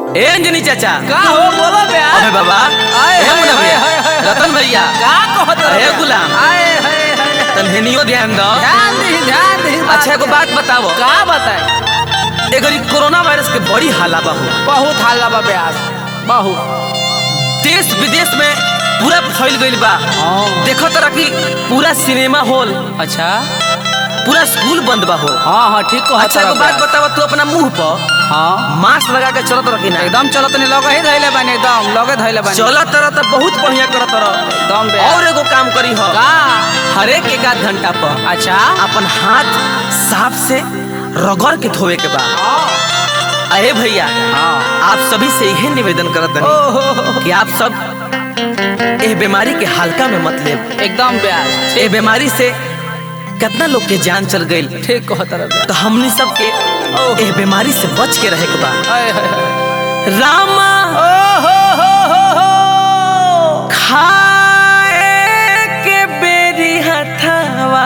ए अंजनी चाचा का हो बोलो बे अबे बाबा आए, ए हाय, मुन्ना हाय, भैया, हाय, हाय, रतन भैया का कहत अरे रहे? गुलाम। आए हाय हाय तन्हेनियो ध्यान दो ध्यान दी ध्यान दी अच्छा एगो बात बतावो का बताए एगो ई कोरोना वायरस के बड़ी हाला बा हो बहुत हाल बा ब्यास बहुत देश विदेश में पूरा फैल गइल बा हाँ। देखो तरह की पूरा सिनेमा हॉल अच्छा पूरा स्कूल बंद बा हो हाँ हाँ ठीक कहत अच्छा एगो रहे बात ब्यास। बतावो तू अपना मुंह पर हाँ मास्क लगा के चलत रखी ना एकदम चलो तनी लगे ही धैले बानी एकदम लगे धैले बानी चलत तरह तो बहुत बढ़िया करत रह एकदम ब्यास और एगो काम करी हो का हरेक एक आध घंटा पर अच्छा अपन हाथ साफ से रगड़ के धोवे के बा अरे भैया हाँ आप सभी से यही निवेदन करत हनी ओहो कि आप सब एह बीमारी के हल्का में मत लेब एकदम ब्यास एह बीमारी से कितना लोग के जान चल गई ठीक कहत रहे ब्यास तो हमनी सब के एह बीमारी से बच के रहे के बा हाय हाय हाय रामा ओहो हो हो हो खाए के बेरी हथवा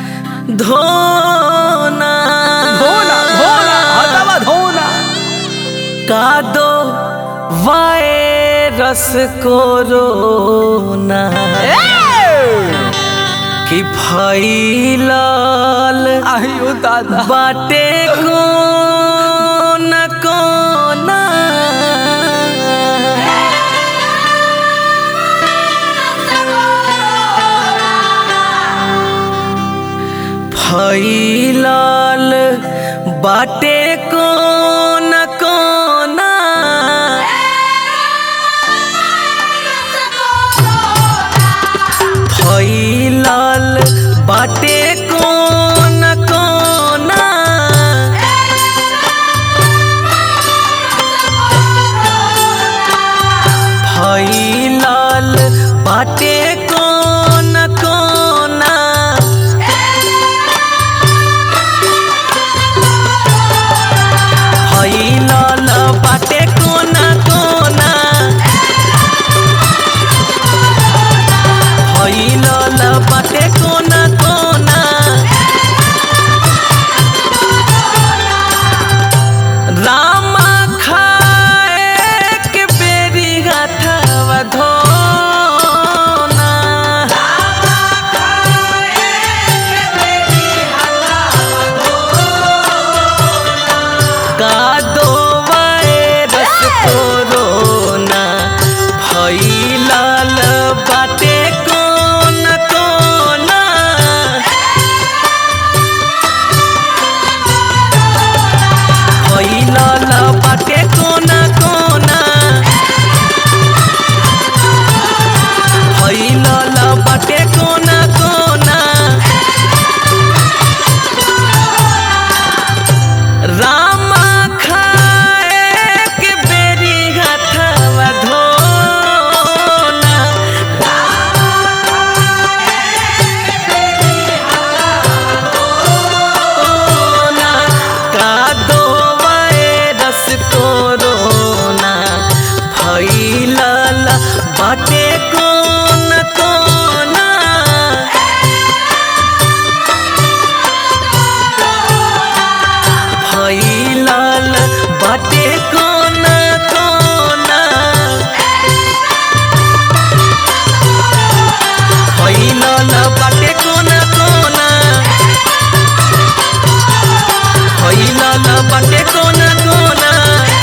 धोना धोना धोना हटावा धोना का दो वायरस कोरोना कि फैलल आयु दादा बाटे कोना कोना फैलल बाटे कोना कोना फैलल बाटे कोना कोना फैलल बाटे कोना कोना फैलल बाटे कोना कोना फैलल बाटे कोना कोना रामा खाए के बेरी हथवा धोना का दो वायरस कोरोना फैलल बाटे कोना कोना फैलल बाटे कोना कोना फैलल बाटे कोना कोना रामा खाए के बेरी हथवा धोना कोरोना का दो वायरस कोरोना फैलल बाटे कोना कोना फैलल बाटे कोना कोना फैलल बाटे कोना कोना फैलल बाटे कोना कोना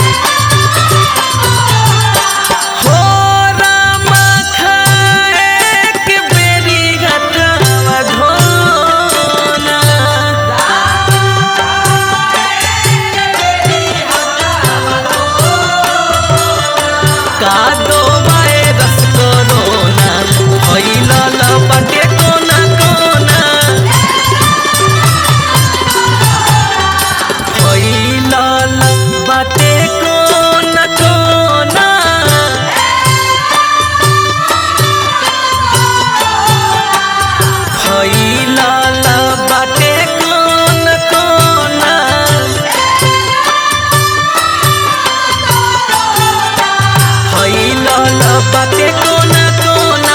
हो रामा खाए के बेरी हथवा धोना का दो वायरस कोरोना फैलल बाटे कोना कोना फैलल बाटे कोना कोना फैलल बाटे कोना कोना फैलल बाटे कोना कोना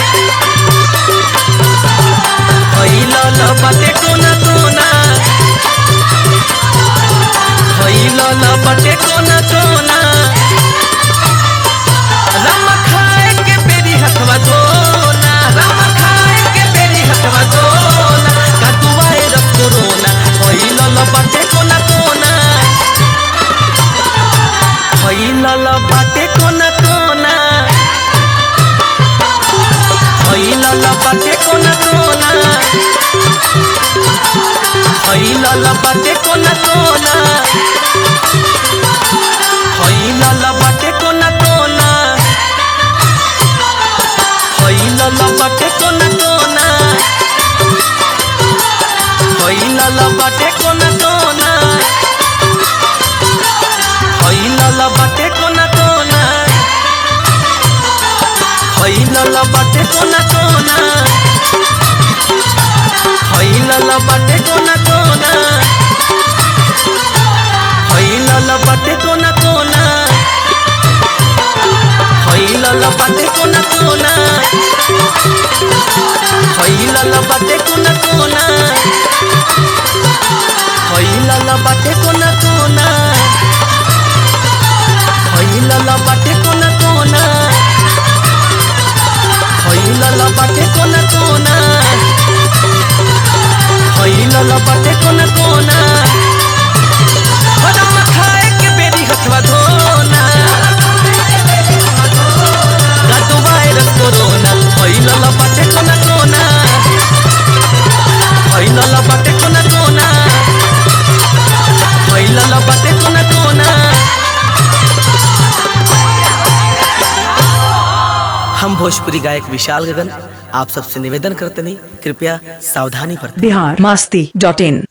फैलल बाटे कोना कोना फैलल बाटे कोना कोना बाटे कोना कोना फैलल बाटे कोना कोना फैलल बाटे कोना कोना फैलल बाटे कोना कोना फैलल बाटे कोना कोना फैलल बाटे कोना कोना फैलल बाटे कोना कोना फैलल बाटे कोना कोना फैलल बाटे कोना कोना हरम खाए के बेरी हथवा धोना गातो वायरस कोरोना फैलल बाटे कोना कोना फैलल बाटे कोना कोना फैलल बाटे कोना कोना हम भोजपुरी गायक विशाल गगन आप सबसे निवेदन करते नहीं कृपया सावधानी बरतें बिहार मस्ती डॉट इन